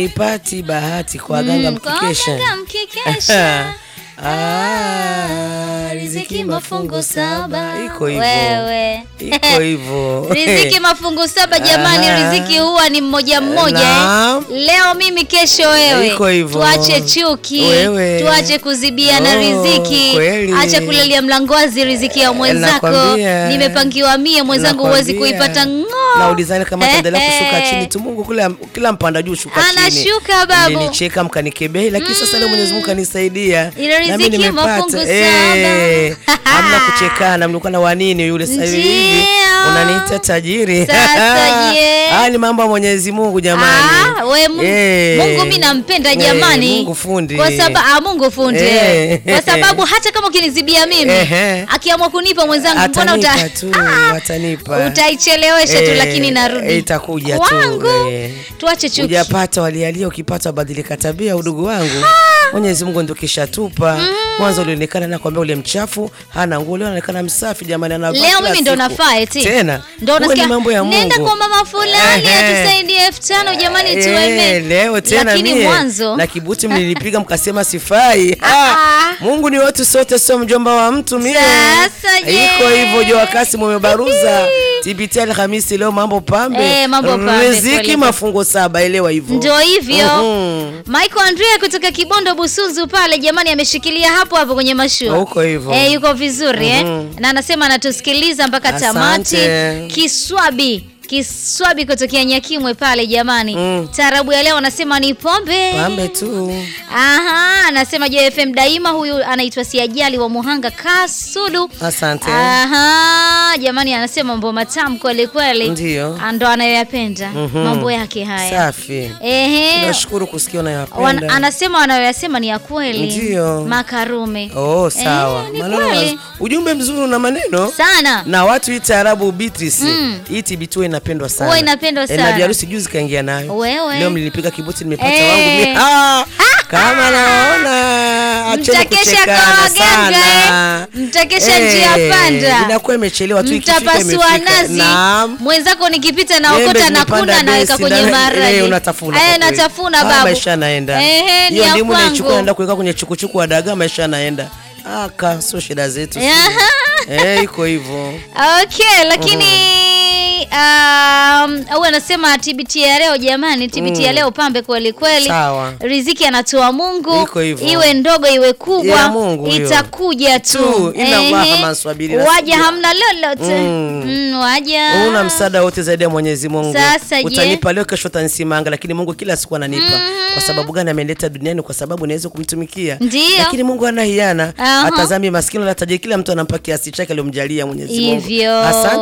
ipati bahati kwa waganga Mm, kwa mkikesha. waganga mkikesha. Ah, riziki mafungu saba. Iko hivyo. Wewe. Iko hivyo. riziki mafungu saba jamani, Aha. riziki huwa ni mmoja mmoja Naam. eh. Leo mimi, kesho wewe. Iko hivyo. Tuache chuki, Wewe. tuache kuzibiana Oh, riziki, kweli. acha kulalia mlangozi riziki ya mwenzako. Nakwambia. Nimepangiwa mie, mwenzangu huwezi Nakwambia. kuipata ng'oo. na ulizani kama taendelea Eh, kushuka eh. chini tu Mungu kule kila mpanda juu shuka chini. Anashuka, babu. Mlinicheka mkanikebei lakini sasa leo Mwenyezi Mungu kanisaidia. Ile Na mimi riziki nimepata. mafungu Eh, saba. Hamna kuchekana mlikuwa na wanini yule sasa hivi Ndio. unaniita tajiri. Sasa je? Haya ni mambo ya Mwenyezi Mungu jamani. Ah, we Mungu, Eh. Mungu mi nampenda Eh, jamani. Mungu fundi. Kwa sababu ah, Mungu fundi. Eh. Kwa sababu hata kama ukinizibia mimi, Ehe. akiamua kunipa mwenzangu mbona uta Atanipa tu, Ah, atanipa. utaichelewesha tu Eh, lakini narudi. eh, itakuja tu, Wangu. eh. Tuache chuki. Hujapata walialia, ukipata wabadilika tabia, udugu wangu. Mwenyezi Mungu ndio kishatupa. Mwanzo ulionekana na kwambia ule mchafu hana nguo, leo anaonekana msafi jamani, anavaa Leo kila mimi ndo siku. nafaa eti. Tena. Ndo Huwa ni unasikia mambo ya Mungu. nenda kwa mama fulani Ehe. atusaidie elfu tano jamani Eh, tueme. leo tena Lakini mie mwanzo na kibuti mlinipiga mkasema sifai. Ah, Ah. Mungu ni wetu sote, sio mjomba wa mtu mie. Sasa je? Iko hivyo Joa Kasim umebaruza. TBT Alhamisi leo mambo pambe. Eh, mambo pambe, Riziki kweli. mafungo saba, elewa hivyo. Ndio hivyo. Mhm. Michael Andrea kutoka Kibondo Busunzu pale jamani ameshikilia hapo hapo kwenye mashua. Huko hivyo. Eh, yuko vizuri eh. Mhm. Na anasema anatusikiliza mpaka tamati. Asante. Kiswabi Kiswabi kutokea Nyakimwe pale jamani. Mm. Taarabu ya leo anasema ni pombe. Pambe tu. Aha, anasema JFM daima huyu anaitwa Siajali wa Muhanga Kasudu. Asante. Aha, jamani anasema mambo matamu kweli kweli. Ndio. Ndo anayoyapenda Mhm. mambo yake haya. Safi. Ehe. Nashukuru kusikia Wan, unayapenda. anasema wanayoyasema ni ya kweli. Ndio. Makarume. Oh, sawa. Eh, ni Maneno kweli. maz- ujumbe mzuri na maneno. Sana. na watu hii taarabu Beatrice Mm. hii TBT huwa inapendwa sana. Huwa inapendwa Eh, sana. na biharusi juzi kaingia nayo. Wewe. Leo mlinipiga kibuti nimepata Eh. wangu mimi. Ah! Kama naona acheni Mtakesha kwa kuchekana waganga, sana. eh. Mtakesha Eh, njia panda. Inakuwa imechelewa tu ikifika Mtapasua imefika. nazi. Naam. Mwenzako nikipita Embe naokota na zimepanda kuna naweka besi, kwenye na- maharage. eh, unatafuna Eh, kwa kweli. natafuna Ah, babu. maisha yanaenda. Ehe, ni Hiyo ya ndimu naichukua kwangu. naenda kuweka kwenye chukuchuku wa dagaa maisha yanaenda. Aka sio shida zetu. sisi. Aha. Eh, iko hivyo. Okay, lakini um, au anasema TBT ya leo jamani, TBT ya leo pambe kweli kweli. Sawa. Riziki anatoa Mungu, Iko hivyo. iwe ndogo iwe kubwa, Ya Mungu hiyo. itakuja tu. Tu, ina Allah Ehe. kama swabiri waja nasikia. hamna lolote Mm. mm, waja Una msaada wote zaidi ya Mwenyezi Mungu. Sasa je? Utanipa leo, kesho utanisimanga, lakini Mungu kila siku ananipa. Kwa sababu gani? Ameleta duniani kwa sababu naweza kumtumikia. Ndio. Lakini Mungu hana hiana, Aha. atazami maskini na tajiri, kila mtu anampa kiasi chake aliyomjalia Mwenyezi Mungu. Hivyo. Asante.